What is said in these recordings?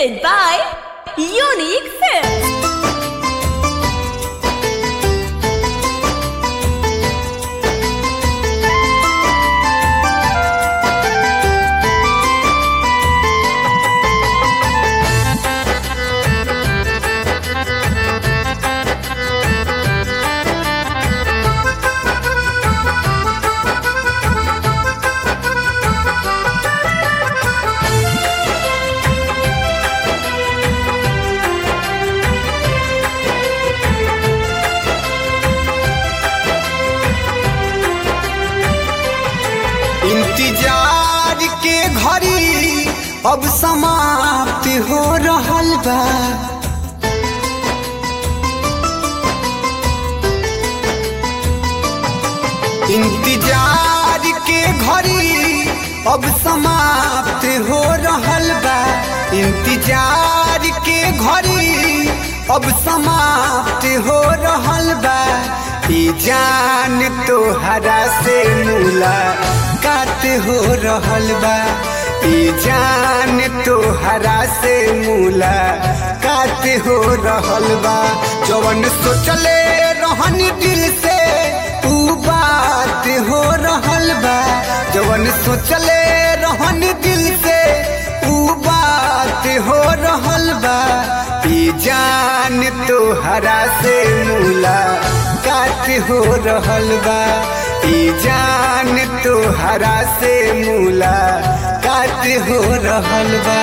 presented by Unique Films. इंतजार के घड़ी अब समाप्त हो रहल बा इंतजार के घड़ी अब समाप्त हो रहल बा इंतजार के घड़ी अब समाप्त हो रहल बा ई जान तोहरा से मुलाकात हो रहल बा ई जान तोहरा से मुलाकात हो रहल बा जवन सोचले रहन दिल से ऊ बात हो रहल बा जवन सोचले रहन दिल से ऊ बात हो रहल बा ई जान तोहरा से मुलाकात हो रहल बा ई जान तोहरा से मुलाकात हो रहल बा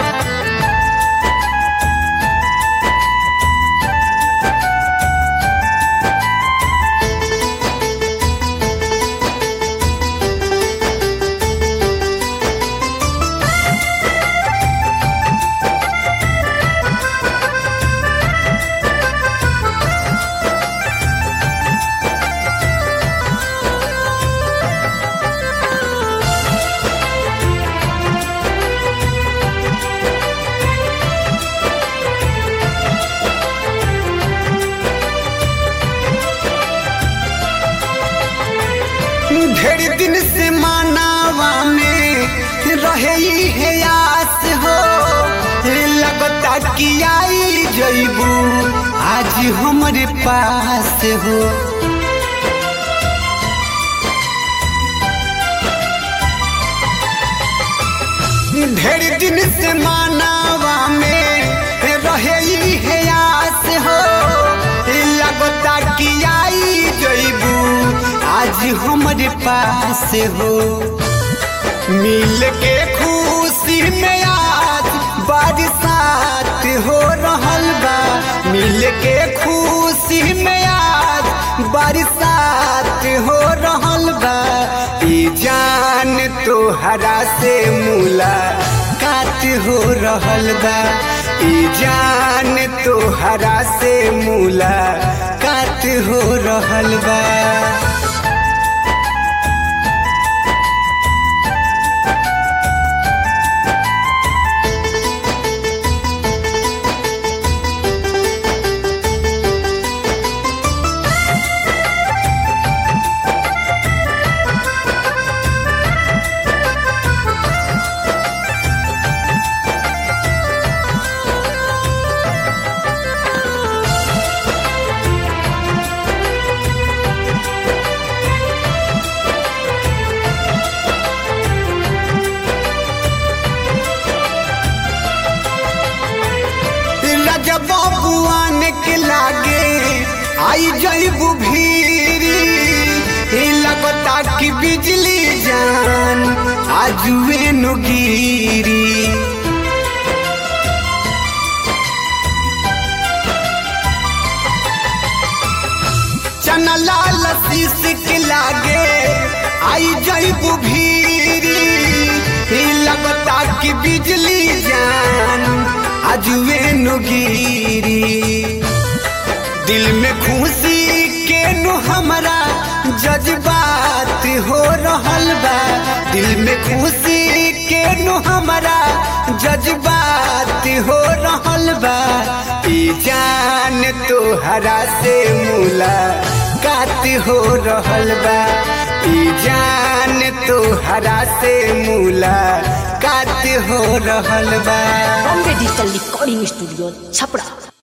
ढेर दिन से मानावा में रहे ही है आस हो लगता कि आई जईबू आज हमारे पास हो ढेर दिन से मानावा में रहे ही है आस हो लगता कि आई जईबू आज हमारे पास हो मिल के खुशी में आज बरसात हो रहल बा मिल के खुशी में आज बरसात हो रहल बा ई जान तोहरा से मुलाकात हो रहल बा ई जान तोहरा से मुलाकात हो रहल बा रजब बुआन के लागे आई जईबू भीरी ए लगता कि बिजली जान आजुए नु गिरी चना लाल शीश के लागे आई जईबू भीरी ए लगता कि बिजली जान आजुए नु गिरी दिल में खुशी के नु हमारा जज्बात हो रहल बा दिल में खुशी के नु हमारा जज्बात हो रहल बा ई जान तोहरा से मुलाकात हो रहल बा ई जान तोहरा से मुलाकात हो रहल बा Bombay digital digital recording studio Chhapra